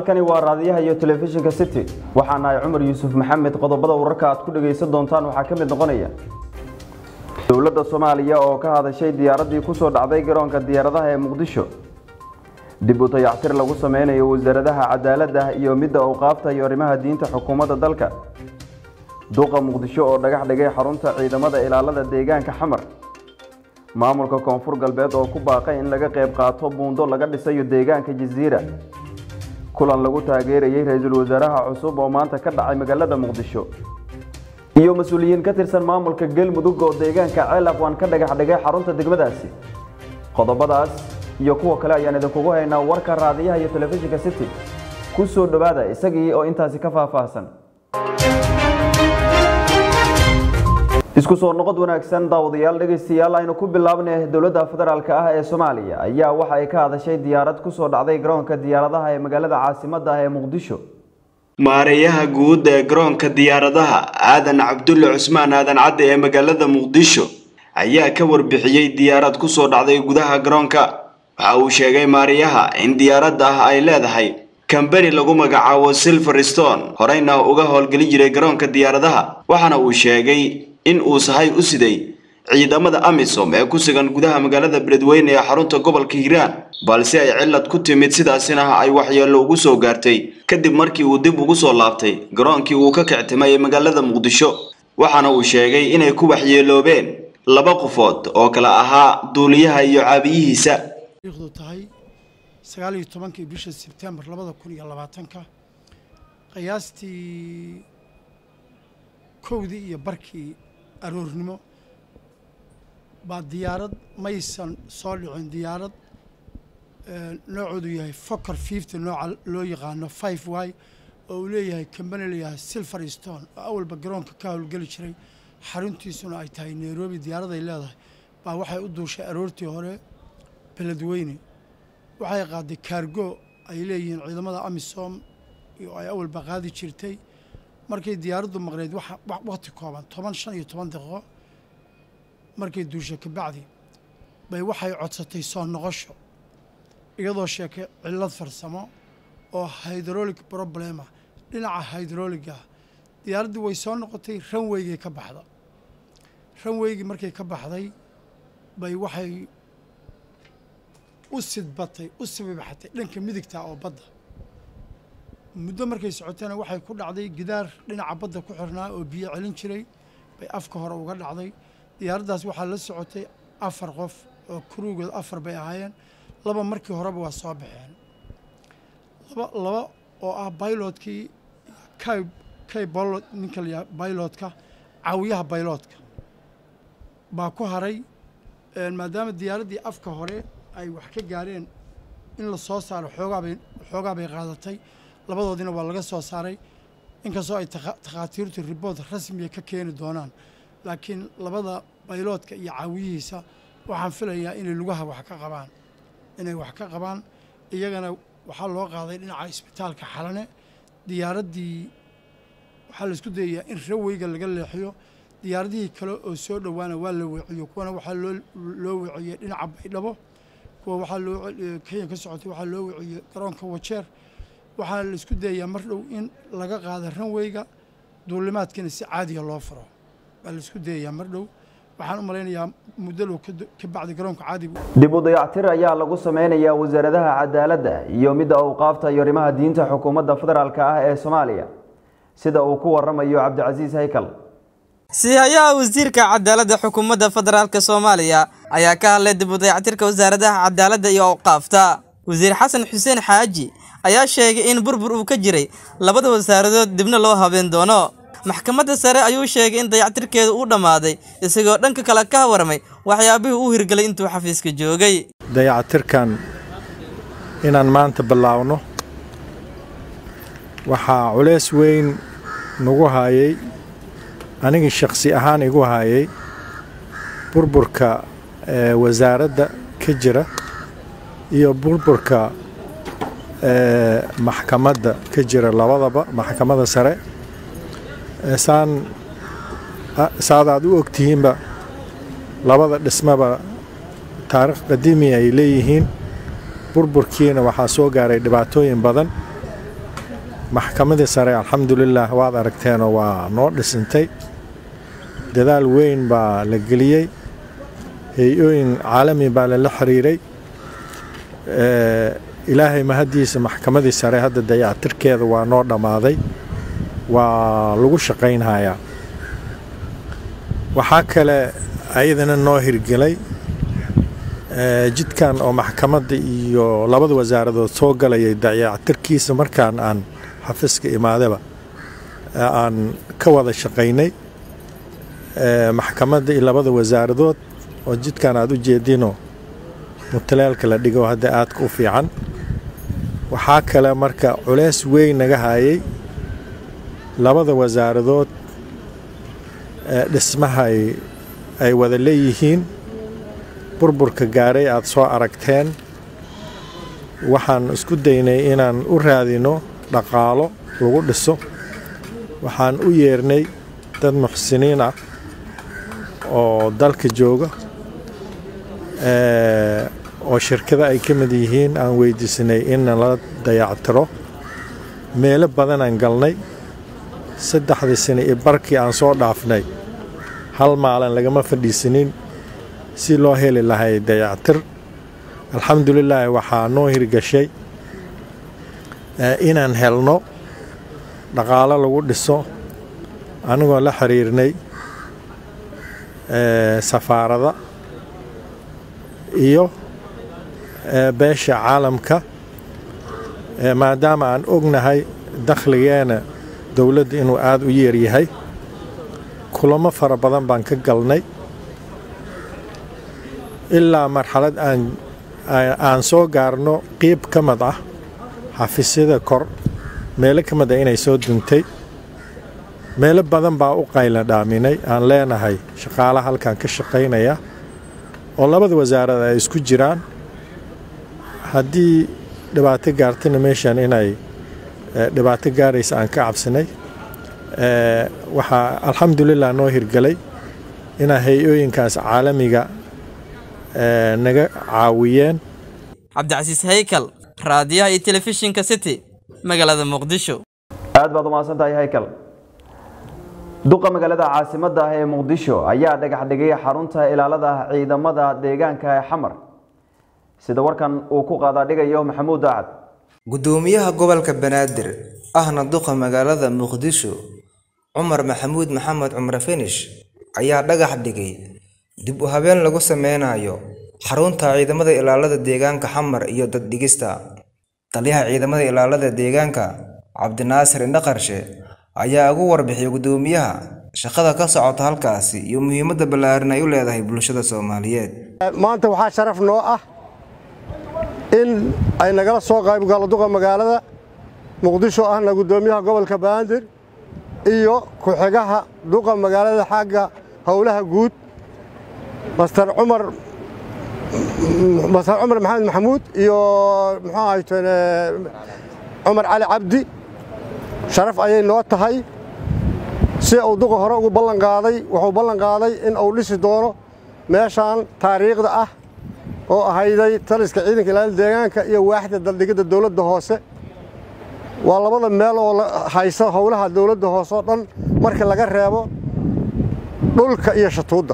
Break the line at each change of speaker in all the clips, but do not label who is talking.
halkani waa raadiyaha iyo telefishinka city waxaa nahay cumar yuusuf maxamed qodobada wararka aad ku dhagaysan doontaan waxaa ka mid noqonaya dowladda soomaaliya oo ka hadashay diyaaraddii kusoo dhacday garoonka diyaaradaha ee muqdisho dib u dayactir lagu sameynayo wasaaradaha cadaaladda iyo midda awqaafta iyo arrimaha diinta xukuumadda dalka duqa muqdisho oo dhagax dhigay xarunta ciidamada ilaalada deegaanka xamar maamulka koonfur galbeed oo ku baaqay in laga qayb qaato buundo laga dhisayo deegaanka jasiira kulan lagu taageerayay ra-iisul wasaaraha cusub oo maanta ka dhacay magaalada muqdisho iyo mas-uuliyiin ka tirsan maamulka galmudug oo deegaanka ceelaqwan ka dhagax dhigay xarunta degmadaasi qodobadaas iyo kuwa kale ayaan idinkugu haynaa warka raadiyaha iyo telefishinka city ku soo dhowaada isagii oo intaasi ka faahfaahsan isku soo noqod wanaagsan daawadayaal dhegaystayaal aynu ku bilaabnay dowladda federaalk ah ee soomaaliya ayaa waxa ay ka hadashay diyaarad kusoo dhacday garoonka diyaaradaha ee magaalada caasimadda ah ee muqdisho
maareeyaha guud ee garoonka diyaaradaha aadan cabdulle cusmaan aadan cadde ee magaalada muqdisho ayaa ka warbixiyey diyaarad kusoo dhacday gudaha garoonka waxa uu sheegay maareeyaha in diyaaradda ah ay leedahay kambani lagu magacaabo silver stone horeyna uga howlgeli jiray garoonka diyaaradaha waxaana uu sheegay in uu sahay u siday ciidamada amisom ee ku sugan gudaha magaalada beledweyne ee xarunta gobolka hiiraan balse ay cillad ku timid sidaasina ay waxyeello ugu soo gaartay kadib markii uu dib ugu soo laabtay garoonkii uu ka kictimay ee magaalada muqdisho waxaana uu sheegay inay ku waxyeeloobeen laba qofood oo kale ahaa duuliyaha iyo caabiyihiisa
du tahay sagaal iyo tobankii bisha sebtembar labada kun iyo labaatanka qiyaastii kowdii iyo barkii aroornimo baa diyaarad maysan soo dhicin diyaarad noocoodu yahay foker fifty nooca loo yaqaano five y oo uu leeyahay kambani layahay silver stone oo awalba garoonka ka howlgeli jiray xaruntiisuna ay tahay nairobi diyaaraday leedahay baa waxay u duushay aroortii hore beledweyne waxay qaaday kaargo ay leeyihiin ciidamada amisom oo ay awalba qaadi jirtay markay diyaaraddu maqneyd waqti kooban toban shan iyo toban daqiiqo markay duushay kabacdi bay waxay codsatay soo noqosho iyadoo sheekay cillad farsamo oo hydrolic problema dhinaca hydroliga diyaaraddii way soo noqotay ranweygay ka baxda ranweygii markay ka baxday bay waxay u sidbatay u sibibaxatay dhanka midigta oo badda muddo markay socotayna waxay ku dhacday gidaar dhinaca badda ku xirnaa oo biyo celin jiray bay afka hore uga dhacday diyaaraddaas waxaa la socotay afar qof oo kuruugood afar bay ahaayeen laba markii horeba waa soo baxeen laba laba oo ah bailotkii kay kay bolot ninka la yaha bailotka caawiyaha bailotka baa ku haray maadaama diyaaraddii afka hore ay wax ka gaareen in la soo saaro xoogaabay xoogaa bay qaadatay labadoodina waa laga soo saaray inkastoo ay takhaatiirtu riboort rasmiya ka keeni doonaan laakiin labada bayloodka iyo caawiyihiisa waxaan filayaa inay lugaha wax ka qabaan inay wax ka qabaan iyagana waxaa loo qaaday dhinaca isbitaalka xalane diyaaraddii waxaa la isku dayayaa in raweyga laga leexiyo diyaaradihii kale oo soo dhowaana waa la weeciyo kuwana waxaa loo loo weeciyey dhinaca baydhabo kuwa waxaa loo kenya ka socotay waxaa loo weeciyey garoonka wajeer waxaa la isku dayayaa mar dhow in laga qaado ranweyga duulimaadkiina si caadiya loo furo waa la isku dayayaa mar dhow waxaan u malaynayaa muddo dhow ka bacdi garoonka caadiga
dib u dayactir ayaa lagu sameynayaa wasaaradaha cadaaladda iyo midda awqaafta iyo arrimaha diinta xukuumadda federaalk ah ee soomaaliya sida uu ku waramayo cabdicasiis haykal
siihayaha wasiirka cadaaladda xukuumadda federaalk soomaaliya ayaa ka hadlay dib u dayactirka wasaaradaha cadaaladda iyo awqaafta wasiir xasan xuseen xaaji ayaa sheegay in burbur uu ka jiray labada wasaaradood dibna loo habeen doono maxkamadda sare ayuu sheegay in dayactirkeedu uu dhammaaday isagoo dhanka kale ka warramay waxyaabihii uu hirgelay intuu xafiiska joogay
dayactirkan inaan maanta bilaawno waxaa culays weyn nagu haayay anigii shakhsi ahaan igu haayay burburka wasaaradda ka jira iyo burburka maxkamadda ka jira labadaba maxkamadda sare saan saad aad u ogtihiinba labada dhismaba taariikh qadiimi ay leeyihiin burburkiina waxaa soo gaaray dhibaatooyin badan maxkamadii sare alxamdulilaah waad aragteenoo waa noo dhisintay dadaal weyn baa la geliyey hay-ooyin caalami baa lala xiriiray ilaahay mahaddiisa maxkamadii sare hadda dayactirkeeda waa noo dhammaaday waa lagu shaqaynhayaa waxaa kale ayadana noo hirgelay jidkan oo maxkamadda iyo labada wasaaradood soo galayay dayactirkiisa markaan aan xafiiska imaadaba aan ka wada shaqaynay maxkamadda iyo labada wasaaradood oo jidkan aad u jeedinoo mutaleelka la dhigo hadda aadka u fiican waxaa kale marka culeys weyn naga hayay labada wasaaradood dhismaha ay wada leeyihiin burburka gaaray aad soo aragteen waxaan isku daynay inaan u raadino dhaqaalo lagu dhiso waxaan u yeernay dad muxsiniin ah oo dalka jooga oo shirkado ay ka mid yihiin aan weydiisanay in nala dayactiro meelo badanaan galnay saddexdii sane iyo barkii aan soo dhaafnay hal maalin lagama fadhiisanin si loo heli lahay dayactir alxamdulilaahi waxaa noo hirgashay inaan helno dhaqaalo lagu dhiso anigoo la xiriirnay safaarada iyo beesha caalamka maadaama aan ognahay dakhligeena dowladda inuu aada u yeeryahay kulamo fara badan baan ka galnay ilaa marxalad aan soo gaarno qiib ka mid ah xafiisyada kor meelo ka mid ah inay soo duntay meelo badan baa u qayla dhaaminay aan leenahay shaqaalaha halkan ka shaqaynaya oo labada wasaarad ay isku jiraan haddii dhibaato gaartana meeshan inay dhibaato gaaraysa aan ka cabsanay waxaa alxamdulilah noo hirgelay inaa hay-ooyinkaas caalamiga naga caawiyeen
cabdicasiis haykal raadiyaha iyo telefishinka city magaalada muqdisho
aad baad umahadsan tahay haykal duqa magaalada caasimadda ah ee muqdisho ayaa dhagax dhigay xarunta ilaalada ciidamada deegaanka ee xamar sida warkan uu ku qaadaadhigayo maxamuud daacad
gudoomiyaha gobolka banaadir ahna duqa magaalada muqdisho cumar maxamuud maxamed cumar finish ayaa dhagax dhigay dib u habeen lagu sameynayo xarunta ciidamada ilaalada deegaanka xamar iyo daddhigista taliyaha ciidamada ilaalada deegaanka cabdinaasir indhaqarshe ayaa ugu warbixiyay gudoomiyaha shaqada ka socota halkaasi iyo muhiimadda ballaaran ay u leedahay bulshada soomaaliyeed
maanta waxaa sharaf noo ah in ay nagala soo qaybgalo duqa magaalada muqdisho ahna gudoomiyaha gobolka banaadir iyo ku-xigaha duqa magaalada xagga howlaha guud master cumar master cumar maxamed maxamuud iyo muxuu ahayteen cumar cali cabdi sharaf ayay noo tahay si uu duqa hore ugu ballan qaaday wuxuu ballan qaaday in uu dhisi doono meeshaan taariikhda ah oo ahayday taliska ciidanka ilaalada deegaanka iyo waaxda daldhigidda dowladda hoose waa labada meel oo haysa howlaha dowladda hoose oo dhan marka laga reebo dhulka iyo shatuudda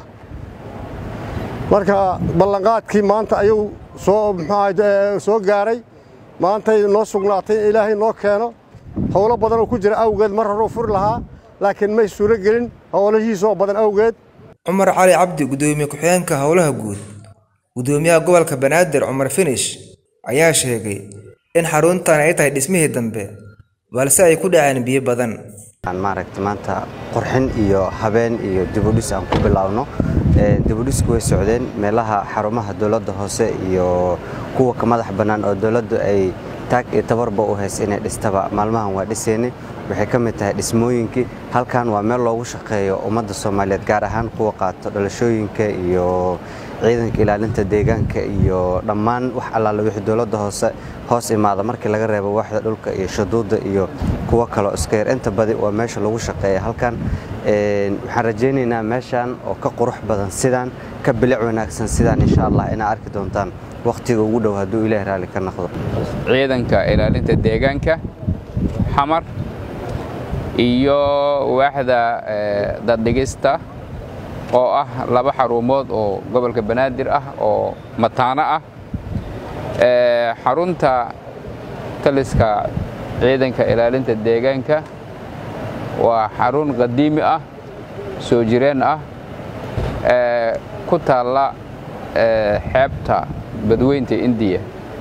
marka ballanqaadkii maanta ayuu soo muxuu soo gaaray maantay noo sugnaatay in ilaahay noo keeno howlo badan oo ku jira awgeed mar hore u furi lahaa laakiin may suuro gelin howlahiisoo badan awgeed
cumar cali cabdi gudoomiye ku-xigeenka howlaha guud gudoomiyaha gobolka banaadir cumar finish ayaa sheegay in xaruntan ay tahay dhismihii dambe balse ay ku dhaceen biyo badan
maaragta maanta qurxin iyo habeen iyo dibudhis aan ku bilaabno dibudhisku way socdeen meelaha xarumaha dowladda hoose iyo kuwa ka madax bannaan oo dowladdu ay taag iyo tabarba u haysa inay dhistaba maalmahan waa dhiseynay waxay ka mid tahay dhismooyinkii halkan waa meel loogu shaqeeyo ummadda soomaaliyeed gaar ahaan kuwa qaato dhalashooyinka iyo ciidanka ilaalinta deegaanka iyo dhammaan wax allaale wixii dowladda hoose hoos imaada markii laga reebo waaxda dhulka iyo shaduudda iyo kuwo kaloo iska yar inta badi waa meesha lagu shaqeeya halkan waxaan rajaynaynaa meeshan oo ka qurux badan sidaan ka bilic wanaagsan sidaan insha allah inaa arki doontaan wakhtiga ugu dhow hadduu ilaahi raalli ka noqdo
ciidanka ilaalinta deegaanka xamar iyo waaxda daddhigista oo ah laba xarumood oo gobolka banaadir ah oo mataano ah xarunta taliska ciidanka ilaalinta deegaanka waa xarun qadiimi ah soo jireen ah ku taalla xeebta badweynta indiya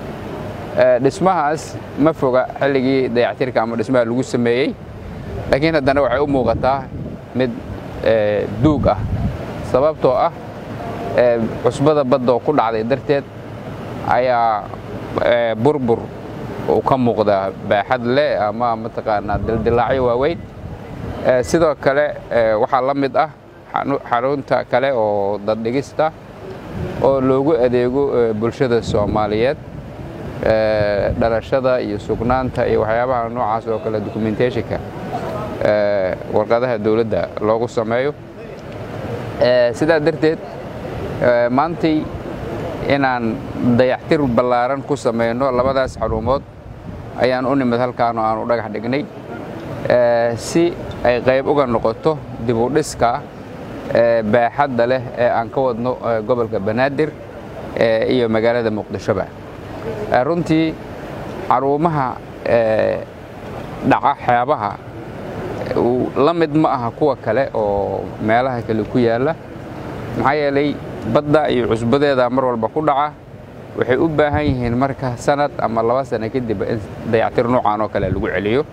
dhismahaas ma foga xilligii dayactirka ama dhismaha lagu sameeyey laakiin haddana waxay u muuqataa mid duug ah sababtoo ah cusbada badda oo ku dhacday darteed ayaa burbur uu ka muuqdaa baaxad leh ama mataqaanaa dildilaacyo waaweyn sidoo kale waxaa la mid ah xarunta kale oo daddhigista oo loogu adeego bulshada soomaaliyeed dhalashada iyo sugnaanta iyo waxyaabaha noocaas oo kale documentationka warqadaha dowladda loogu sameeyo sidaa darteed maantay inaan dayactir ballaaran ku samayno labadaas xarumood ayaan u nimid halkaan oo aan u dhagax dhignay si ay qayb uga noqoto dib u dhiska baaxadda leh ee aan ka wadno gobolka banaadir iyo magaalada muqdishoba runtii xarumaha dhaca xeebaha la mid ma aha kuwa kale oo meelaha kale ku yaalla maxaa yeelay badda iyo cusbadeeda mar walba ku dhaca waxay u baahan yihiin marka sanad ama laba sano kadib in dayactir noocaan oo kale lagu celiyo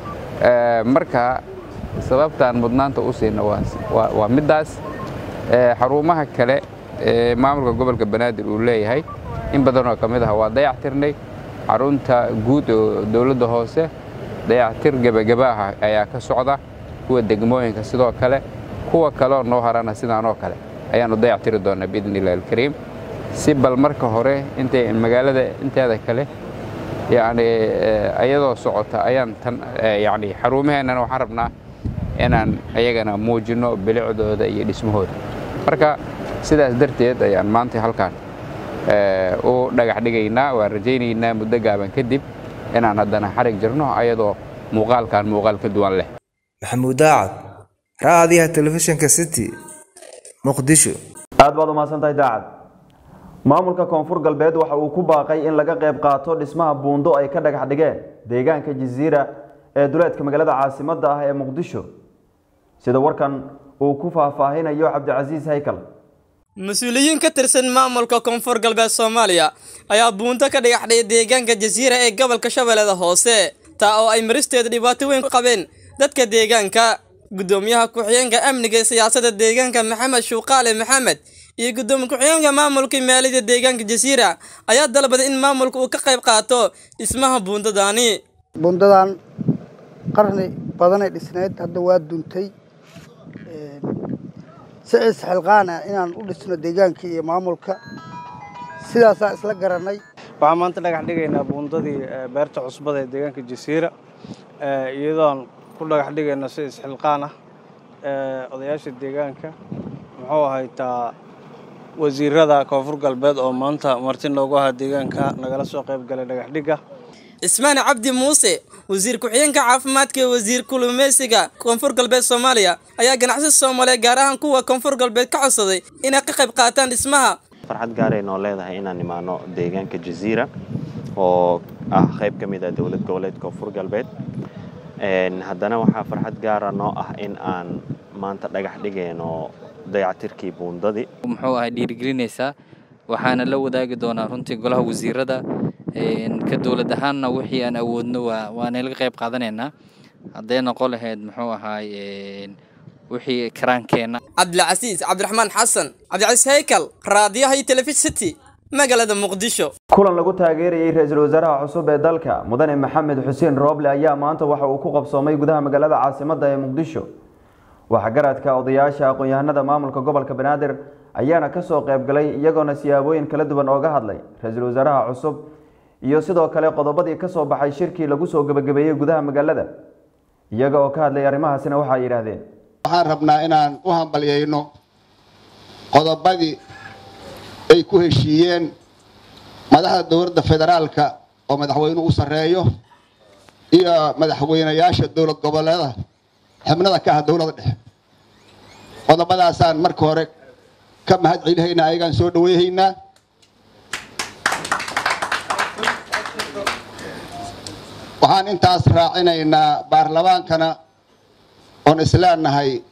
marka sababtaan mudnaanta u siina waa middaas xarumaha kale ee maamulka gobolka banaadir uu leeyahay in badanoo ka mid ah waa dayactirnay xarunta guud oo dowladda hoose dayactir gebageba ah ayaa ka socda kuwa degmooyinka sidoo kale kuwa kaleoo noo harana sidaanoo kale ayaannu dayactiri doonaa biidni illahi alkariim si bal marka hore intay magaalada inteeda kale yacni iyadoo socota ayaan tan yacni xarumaheennana waxaan rabnaa inaan ayagana muujinno bilicdooda iyo dhismahooda marka sidaas darteed ayaan maanta halkaan u dhagax dhigaynaa waan rajaynaynaa muddo gaaban kadib inaan haddana xarig jirno ayadoo muuqaalkan muuqaal ka duwan leh
maxamuud daacad raadiyaha telefishinka city muqdisho
aad baad umahadsan tahay daacad maamulka koonfur galbeed waxa uu ku baaqay in laga qayb qaato dhismaha buundo ay ka dhagax dhigeen deegaanka jasiira ee duleedka magaalada caasimadda ah ee muqdisho sida warkan uu ku faahfaahinayo cabdicasiis haykal
mas-uuliyiin ka tirsan maamulka koonfur galbeed soomaaliya ayaa buunto ka dhagaxdhay deegaanka jasiira ee gobolka shabeellada hoose taa oo ay maristeeda dhibaato weyn ku qabeen dadka deegaanka guddoomiyaha ku-xigeenka amniga ee siyaasadda deegaanka maxamed shuuqaale maxamed iyo guddoomiye ku-xigeenka maamulka maaliyadda deegaanka jasiira ayaa dalbaday in maamulka uu ka qayb qaato dhismaha buundadaani
buundadan qarni badanay dhisnayd hadda waa duntay si isxilqaan ah inaan u dhisno deegaanka iyo maamulka sidaasaan isla garanay
waxaan maanta dhagax dhigaynaa buundadii beerta cusbada ee deegaanka jasiira iyadoon ku dhagax dhigayna si isxilqaan ah odayaasha deegaanka muxuu ahaytaa wasiirada koonfur galbeed oo maanta marti noogu ahaa deegaanka nagala soo qayb galay dhagax dhigga
cismaan cabdi muuse wasiir ku-xigeenka caafimaadka ee wasiir kulumeysiga koonfur galbeed soomaaliya ayaa ganacsada soomaaliya gaar ahaan kuwa koonfur galbeed ka codsaday inay ka qayb qaataan dhismaha
farxad gaaray noo leedahay inaan imaano deegaanka jasiira oo ah qayb ka mid ah dowlad goboleed koonfur galbeed haddana waxaa farxad gaara noo ah in aan maanta dhagax dhigayno dayactirkii buundadii
muxuu ahay dhiirigelinaysaa waxaana la wadaagi doonaa runtii golaha wasiirada ka dowlad ahaanna wixii aan awoodno waana laga qayb qaadanaynaa hadday noqon lahayd muxuu ahaay wixii karaankeenna
cabdilcasiis cabdiraxmaan xasan cabdicasiis haykal raadiyaha iyo telefishin city magaalada muqdisho
kulan lagu taageerayay ra-iisul wasaaraha cusub ee dalka mudane maxamed xuseen rooble ayaa maanta waxa uu ku qabsoomay gudaha magaalada caasimadda ee muqdisho waxgaradka odayaasha aqoon-yahanada maamulka gobolka banaadir ayaana kasoo qayb galay iyagoona siyaabooyin kala duwan ooga hadlay ra-iisul wasaaraha cusub iyo sidoo kale qodobadii kasoo baxay shirkii lagu soo gebagabeeyey gudaha magaalada iyaga oo ka hadlay arrimahaasina waxaa yidhaahdeen
waxaan rabnaa inaan u hambalyayno qodobadii ay ku heshiiyeen madaxda dowladda federaalka oo madaxweynuhu u sarreeyo iyo madaxweynayaasha dowlad goboleeda xubnada ka ah dowladda dhexe qodobadaasaan marka hore ka mahad celihaynaa ayagaan soo dhaweyhaynaa waxaan intaas raacinaynaa baarlamaankana oon isleenahay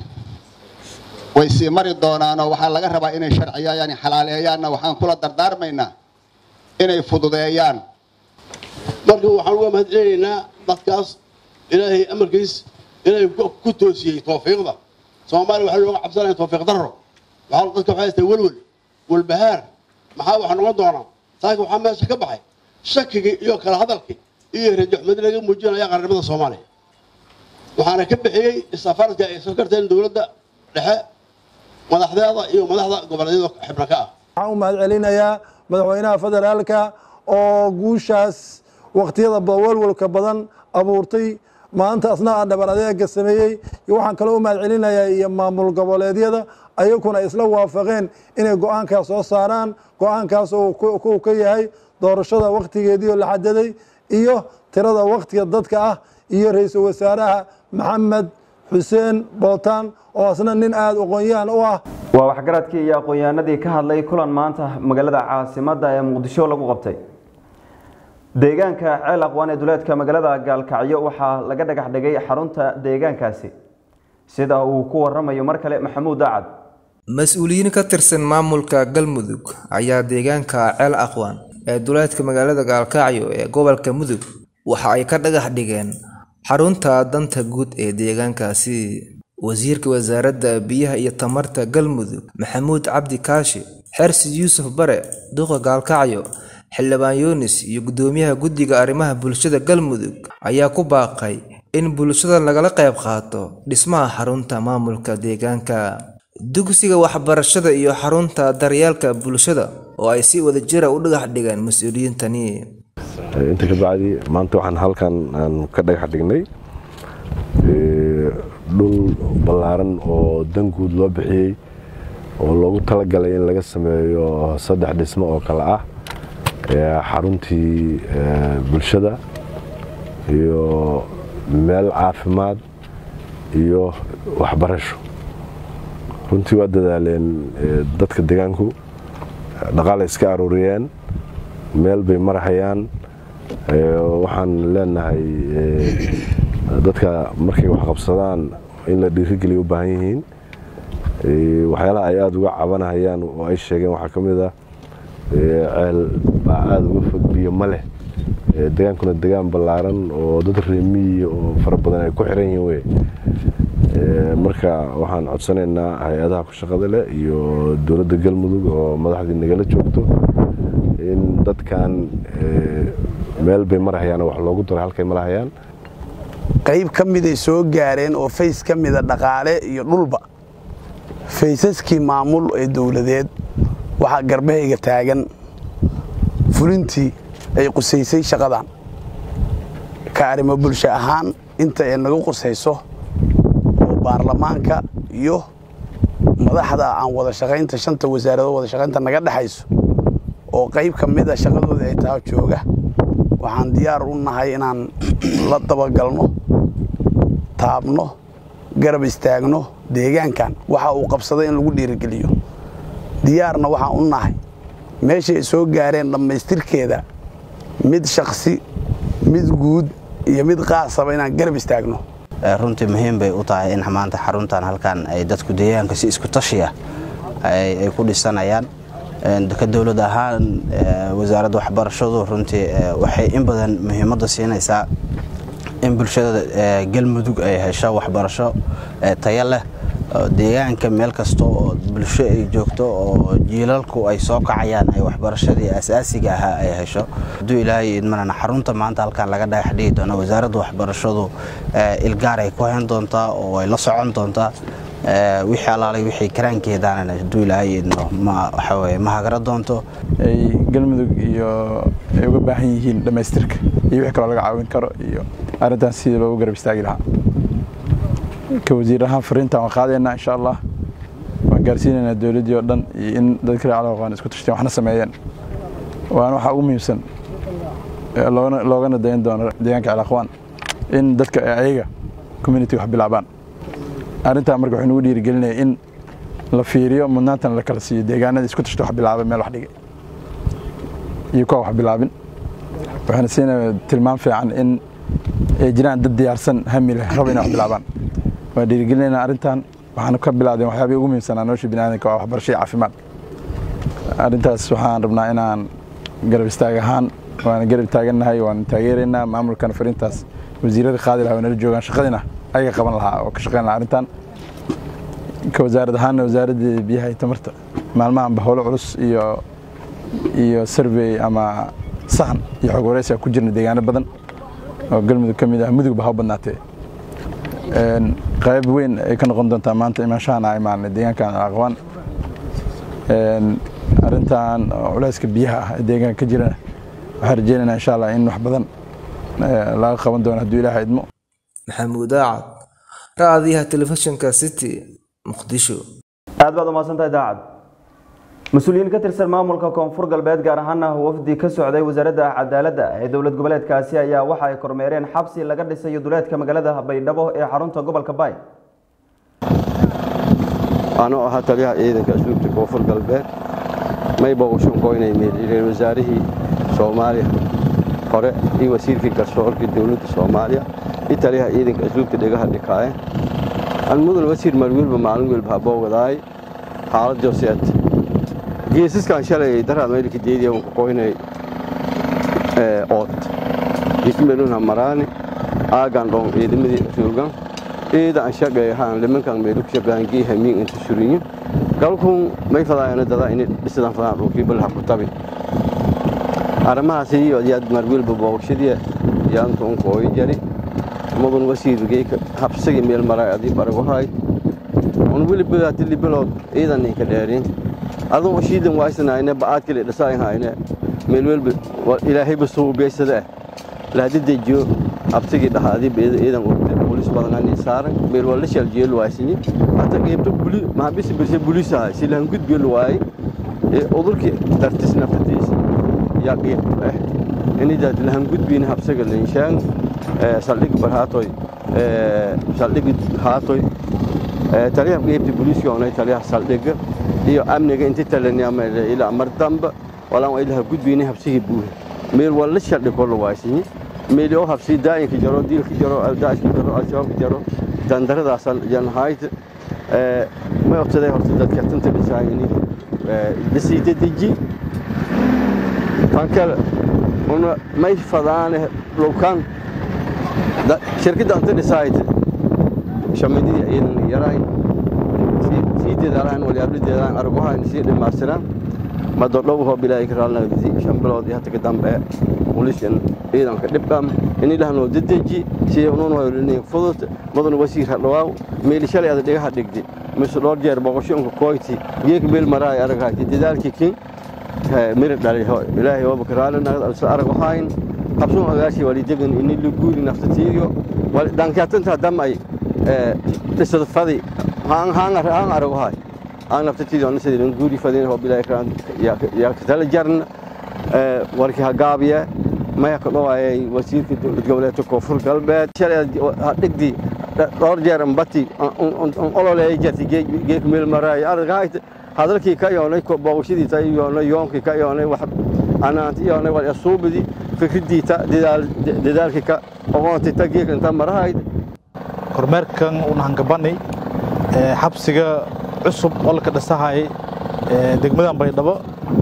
way sii mari doonaanoo waxaa laga rabaa inay sharciyaayaan xalaaleeyaanna waxaan kula dardaarmaynaa inay fududeeyaan
marka waxaan uga mahad celinaynaa dadkaas ilaahay amarkiis ilaahay ku toosiyey tawfiiqda soomaaliya waxaa looga cabsanaya tawfiiq darro waxaa dadka waxay haystaa welwel walbahaar maxaa waxa noqon doonaa saakin waxaa meesha ka baxay shakigii iyo kala hadalkii iyo rajaxumadi laga muujinaya qarnimada soomaaliya waxaana ka bixiyey safaradka ay soo karteen dowladda dhexe madaxdeeda iyo madaxda goboleedyada xibna ka ah
waxaan u mahad celinayaa madaxweynaha federaalka oo guushaas wakhtiyada walwalka badan abuurtay maanta asna dhabar adeega sameeyey waxaan kaloo u mahad celinayaa iyo maamul goboleedyada ayaguna isla waafaqeen inay go-aankaas soo saaraan go-aankaas uu ka yahay doorashada wakhtigeedii oo la xadaday iyo tirada wakhtiga dadka ah iyo ra-iisul wasaaraha maxamed xuseen bootaan oo asna nin aada aqoon-yahan u ah
waa waxgaradkii iyo aqoon-yahanadii ka hadlay kulan maanta magaalada caasimadda ee muqdisho lagu qabtay deegaanka ceel aqwaan ee duleedka magaalada gaalkacyo waxaa laga dhagax dhigay xarunta deegaankaasi sida uu ku waramayo mar kale maxamuud dacad
mas-uuliyiin ka tirsan maamulka galmudug ayaa deegaanka ceel aqwaan ee duleedka magaalada gaalkacyo ee gobolka mudug waxa ay ka dhagax dhigeen xarunta danta guud ee deegaankaasi wasiirka wasaaradda biyaha iyo tamarta galmudug maxamuud cabdi kaashi xersi yuusuf bare duqa gaalkacyo xildhibaan yunis iyo guddoomiyaha guddiga arrimaha bulshada galmudug ayaa ku baaqay in bulshada lagala qayb qaato dhismaha xarunta maamulka deegaanka dugsiga waxbarashada iyo xarunta daryeelka bulshada oo ay si wadajira u dhagax dhigeen mas-uuliyiintani
inta ka bacdi maanta waxaan halkan aan ka dhagax dhignay dhul ballaaran oo dan guud loo bixiyey oo loogu talagalay in laga sameeyo saddex dhismo oo kale ah xaruntii bulshada iyo meel caafimaad iyo waxbarasho runtii waa dadaaleen dadka deegaanku dhaqaale iska aruuriyeen meel bay marahayaan waxaan leenahay dadka markay wax qabsadaan in la dhiirigeliya u baahan yihiin waxyaalaha ay aada uga cabanahayaan oo ay sheegeen waxaa ka mid ah ceel baa aada uga fog biyo ma leh degaankuna degaan ballaaran oo dad reemiyi oo fara badan ay ku xiran yihiin wey marka waxaan codsanaynaa hay-adaha ku shaqada leh iyo dowladda galmudug oo madaxdii nagala joogto in dadkan meel bay marahayaan oo wax loogu daro halkay marahayaan
qayb ka miday soo gaareen oo fays ka mida dhaqaale iyo dhulba faysaskii maamul ee dowladeed waxaa garbahayga taagan fulintii ay qusaysay shaqadan ka arrimo bulsho ahaan inta ay naga qusayso oo baarlamaanka iyo madaxda aan wada shaqaynta shanta wasaaradood wada shaqaynta naga dhexayso oo qayb ka mida shaqadooda ay taa jooga waxaan diyaar u nahay inaan la dabagalno taabno garab istaagno deegaankan waxa uu qabsaday in lagu dhiirigeliyo diyaarna waxaan u nahay meesha ay soo gaareen dhammaystirkeeda mid shaksi mid guud iyo mid qaasaba inaan garab istaagno
runtii muhiim bay u tahay in maanta xaruntan halkan ay dadku deegaanka si isku tashi ah ay ku dhisanayaan ka dowlad ahaan wasaaradda waxbarashadu runtii waxay in badan muhiimadda siinaysaa in bulshada galmudug ay hesho waxbarasho tayo leh deegaanka meel kasta oo bulsho ay joogto oo jiilalku ay soo kacayaan ay waxbarashadii asaasiga ahaa ay hesho hadduu ilaahay idmanana xarunta maanta halkan laga dhagax dhigi doono wasaaradda waxbarashadu ilgaar ay ku hayn doontaa oo ay la socon doontaa wixii alaalay wixii karaankeedaana hadduu ilaahay idno ma waxaweye ma hagara doonto
ay galmudug iyo ay uga baahan yihiin dhammaystirka iyo wixii kaloo laga caawin karo iyo arrintan sidii loogu garab istaagi lahaa ka wasiir ahaan fariintan waan qaadaynaa insha allah waan gaarsiinaynaa dowladdii oo dhan iyo in dadka reer calaqaan isku tashteen waxna sameeyeen waana waxaa ugu muhiimsan loogana dayan doono deegaanka calaqwaan in dadka ayaga communitiga wax bilaabaan arrintaa marka waxay nagu dhiirigelinaya in la fiiriyo mudnaantana la kala siiyo deegaanada isku tashta wax bilaabay meel wax dhigay iyo kuwa wax bilaabin waxaana siinaya tilmaam fiican in ay jiraan dad diyaarsan hami leh raba inay wax bilaabaan waan dhiirigelinaynaa arrintan waxaana ka bilaabdeen waxyaabihii ugu muhiimsanaa nolosha biniaadanka waa waxbarasho iyo caafimaad arrintaas waxaan rabnaa inaan garab istaag ahaan waana garab taagannahay waan taageeraynaa maamulkana fariintaas wasiirada qaadi lahaa nala joogaan shaqadina ayaga qaban lahaa oo ka shaqeyn lahaa arrintan ka wasaarad ahaanna wasaaradda biyaha iyo tamarta maalmahanba howlo culus iyo iyo survey ama sahan iyo xog wareysi ku jirna deegaano badan oo galmudug ka mid ah mudugba ha u badnaatee qayb weyn ay ka noqon doontaa maanta imaanshahan ay maalnay deegaankan aqwaan arrintan culeyska biyaha ah ee deegaanka ka jirana waxaan rajeynaynaa insha allah in wax badan laga qaban doono hadduu ilaaha idmo
maxamuud aacad raadiyaha telefishinka city muqdisho
aad baad umahadsantahay daacad mas-uuliyiin ka tirsan maamulka koonfur galbeed gaar ahaana wafdi ka socday wasaaradda cadaaladda ee dowlad goboleedkaasi ayaa waxa ay kormeereen xabsi laga dhisayo duleedka magaalada baydhabo ee xarunta gobolka baay
anoo ahaa taliyaha ciidanka asluubta koonfur galbeed mayba uu shunkoynay ra wasaarihii soomaaliya hore iyo wasiirkii garsoorka dowladda soomaaliya iyo taliyaha ciidanka asluubta dhegaha dhikaaye an mudan wasiir marwiilba maalin wiilba haboowadaay xaalad joseet geesaskan shalay daraad maylka deediya unka qoynay ood ismeluna maraani aagan dhon ciidamadii roogan ciida an shaqay ahaan limankan meelu ku shaqaan gii hamiin inta surinyo galkun may fadaayana dada inay dhisadan fadaan dhulkii balha ku tabi arrimahaasi iyo yaad marwiilba booqashadii yaantu un qooyi jari mudan wasiirgay habsagi meel maray adii baraguhay un weliba tili bilood ciidan ninka dheerin adun ushiidan waaysanaayne ba'aad kale dhasaayhayne meel welba ilaahayba suubeysada lahadi dejiyo habsigii dhaha adii ciidan bolis badanani saaran meel waa la shaljiyo waaysini hata qeybta buli maxabisi birse bulisahay si lahan gudbiyo luwaayay udurkii dartis naftatiisa yaa qeyb ah inidaad lahan gudbiyna habsaga linshaan saldhig barhaatoy saldhig haatoy taliyaha qeybta buliiska onay taliyaha saldhiga iyo amniga inti talaniama ilaa mar damba walaan ilaha gudbiyna habsigii buuhe meel waa la shaldhig kor luwaaysinyi meel oo habsi daayinka jaro diilka jaro daashka jaro al-shabaabka jaro dandaradaas janahayt may obsaday horta dadka tanta dhisaayini dhisiita deji tan kale una may fadaane lowkan shirkadda anta dhisaayt shamididii ciidan yaraay sii deedaalaan walyaabladeedaan argahayn sii dhimaastiraan madodhowho bilaahi karaalnagdisi shan bilood iyo hata ka dambe ulishan ciidanka dhibqam inilahnoo dedeji siya ununoylini fudud mudan wasiir hadhawaaw meeli shalay ada dhigaha dhigdi mise dhowr jeer boqoshonka koyti geek meel maraay aragayti dadaalkii kin miri dhali ilaahay ooba karaalinagd alsa arag waxaayn qabsun agaashi wali degan ini luguuri naftatiiyo dhankyaatanta damay dhisad fadi haan arag wahaay aan naftatiiyo anisadin guuri fadin oo bilaahi karaan yaa katala jarna warkii hagaabiye maya ka dhawaayay wasiirka dowlad goboleedka koonfur galbeed shalay dhigdi dhowr jeer ambati ololeeya jarti geek meel maraay aragahayt hadalkii ka yoonay booqashadiita yoonay yoonkii ka yoonay wax anaanti yoonay wal asuubidi fikridiita dadaalkii ka oqoontita geek inta marahayd
kormeerkan una hangabani xabsiga cusub oo laka dhisahay degmadan baydhabo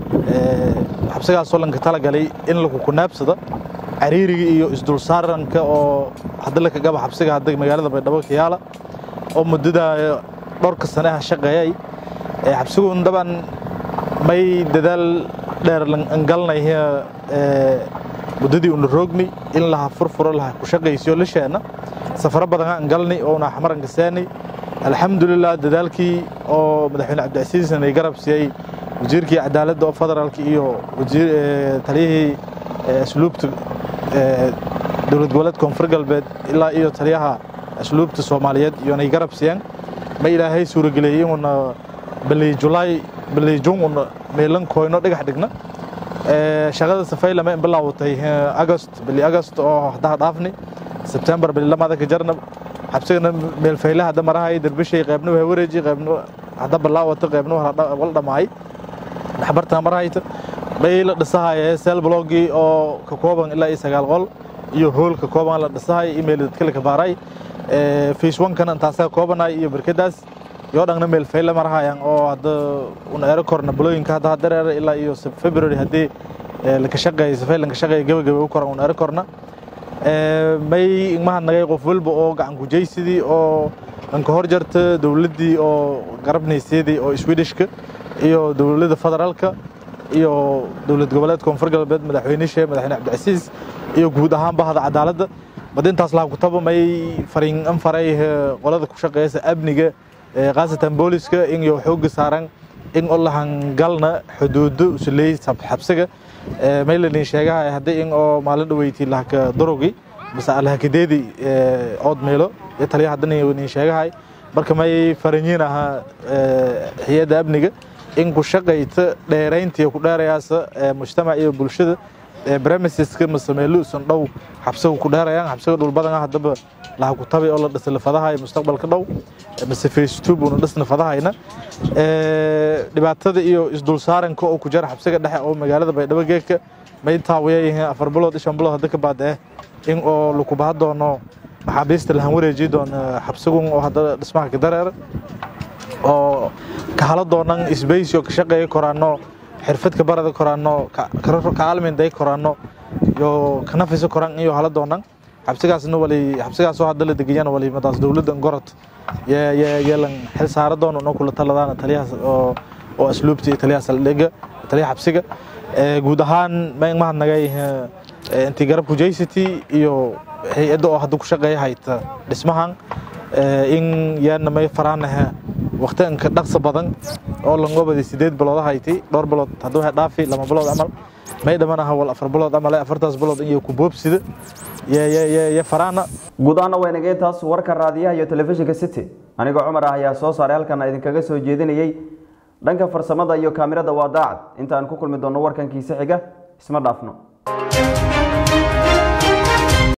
xabsigaasoo lanka talagalay in lagu kunaabsado cariiriga iyo isdulsaaranka oo hadda laka gaba xabsiga hadda magaalada baydhabo kiyaala oo muddada dhowrka sane ah shaqeeyay xabsigun daban may dadaal dheer angalnay muddadii una roogni in laha furfuro laha ku shaqaysiyo lisheena safaro badan angalni oo una xamar angaseeni alxamdulilah dadaalkii oo madaxweyne cabdicasiisan ay garab siiyey wasiirkii cadaaladda oo federaalka iyo taliyihii asluubta dowlad goboleed koonfur galbeed ilaa iyo taliyaha asluubta soomaaliyeed iyonay garab siiyeen ma ilaahay suurageliyey inuuna bili julaay bili jun una meelan koyno dhagax dhigna shaqada safay lama in bilaawatay agost bili agost oo haddaha dhaafni sebtembar bililamaada ka jarna xabsigana meelfayle hadda marahay derbishay qaybna waa wareeji qaybna hadda bilaawata qaybna wal dhamaay dhaxbartana marahayta bay la dhisahaya seel blogii oo ka kooban ilaa iyo sagaal qol iyo hool ka kooban la dhisahay email dadka la kabaaray face one-kana intaasaa koobanay iyo barkadaas yoo dhangna meel fayle marahayaan oo hadda una ero korna bulooyinka hadda hadareera ilaa iyo february haddii laka shaqeeya safay lanka shaqeeya gabagaba u koran una ero korna may igmaha nagay qof walba oo gacan kujaysidii oo anka hor jarta dowladdii oo garabnayseedii oo swedishka iyo dowladda federaalka iyo dowlad goboleed koonfur galbeed madaxweynishe madaxweyne cabdicasiis iyo guud ahaan bahda cadaaladda badintaas laha kutaba may fariin an faray qolada ku shaqeeysa amniga khaasatan booliska in iyo xooga saaran in oo lahangalna xuduudo usuleey xabsiga may lanin sheegahay haddii in oo maalin dhaweyti lahaka darogi mase lahakadeedi ood meelo iyo taliya haddana nin sheegahay marka may faranyiin ahaa hay-adda amniga in ku shaqayta dheerayntiiyo ku dheerayaasa mujtamac iyo bulshada premiseska mase meelo usan dhow xabsiga ku dheerayaan xabsiga dhul badan ah haddaba laha ku tabay oo la dhisa lafadahay mustaqbalka dhow mase face two buuna dhisna fadahayna dhibaatada iyo isdulsaaranka oo ku jira xabsiga dhexe oo magaalada baydhabo geedka may taawiyayihiin afar bilood iyo shan bilood hadda ka baadee in oo lakubaha doono maxaabiista lahan wareeji doono xabsigun oo hadda dhismaha ka dareera oo ka hala doonan isbays oo ka shaqeeya koraano xirfad ka barada koraano ka alminday koraano iyo ka nafisa koran iyo hala doonan xabsigaasna wali xabsigaasoo hadda la degayana wali madaas dowladda gorod yeelan xil saara doono noo kula taladaana taliyahaas oo oo asluubta iyo taliyaha saldhigga taliyaha xabsiga guud ahaan mahad nagay intii garab kujaysity iyo hay-adda oo hadda ku shaqeeya hayta dhismahan in yaana may faraanaha waqti inka dhaqsa badan oo langobadi sideed bilood hayti dhowr bilood hadda waxay dhaafi lama bilood camal may dhamanaha wal afar bilood camal afartaas bilood in iyo ku boobsida ye faraana
guud ahaana waa inagay taas warka raadiyaha iyo telefishinka city anigoo cumar ah ayaa soo saaray halkan idinkaga soo jeedinayey dhanka farsamada iyo kaamirada waa daacad intaan ku kulmi doonno warkankiisa xiga isma dhaafno